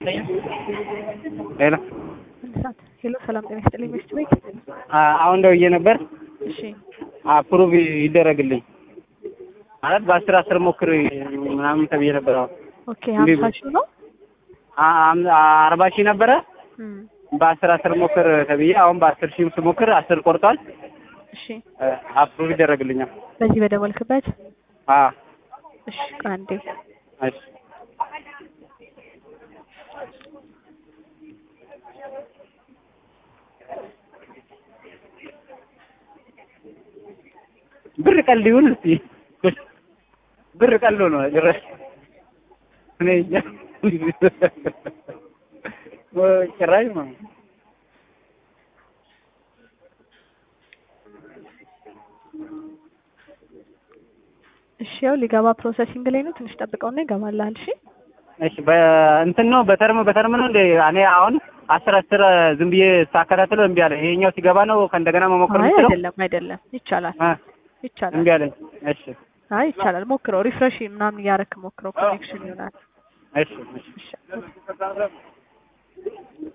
ሄሎ ሰዓት ሄሎ፣ ሰላም ጤና ይስጥልኝ። ሚስት ቤት አሁን ደውዬ ነበር። እሺ፣ አፕሩቭ ይደረግልኝ ማለት በአስር አስር ሞክር ምናምን ተብዬ ነበር። አሁን ኦኬ። ሀምሳ ሺህ ነው። አርባ ሺህ ነበረ እም፣ በአስር አስር ሞክር ተብዬ አሁን በአስር ሺህ ስሞክር አስር ቆርጧል። እሺ፣ አፕሩቭ ይደረግልኛል። በዚህ በደወልክበት አዎ እሺ፣ ቆይ አንዴ እሺ ብር ቀልድ ይሁን እስቲ ብር ቀልዶ ነው ጭራሽ እኔ እንጃ ጭራሽ ነው እሺ፣ ያው ሊገባ ፕሮሰሲንግ ላይ ነው። ትንሽ ጠብቀውና ይገባልሃል። እሺ፣ እሺ በእንትን ነው በተርም በተርም ነው እንደ እኔ አሁን አስር አስር ዝም ብዬ ሳከታትለው እምቢ አለ። ይሄኛው ሲገባ ነው ከእንደገና መሞከር አይ የምችለው? አይደለም፣ አይደለም፣ ይቻላል፣ አ ይቻላል። እምቢ አለኝ። እሺ አይ ይቻላል። ሞክረው፣ ሪፍሬሽ ምናምን እያረክ ሞክረው፣ ኮኔክሽን ይሆናል። እሺ እሺ እሺ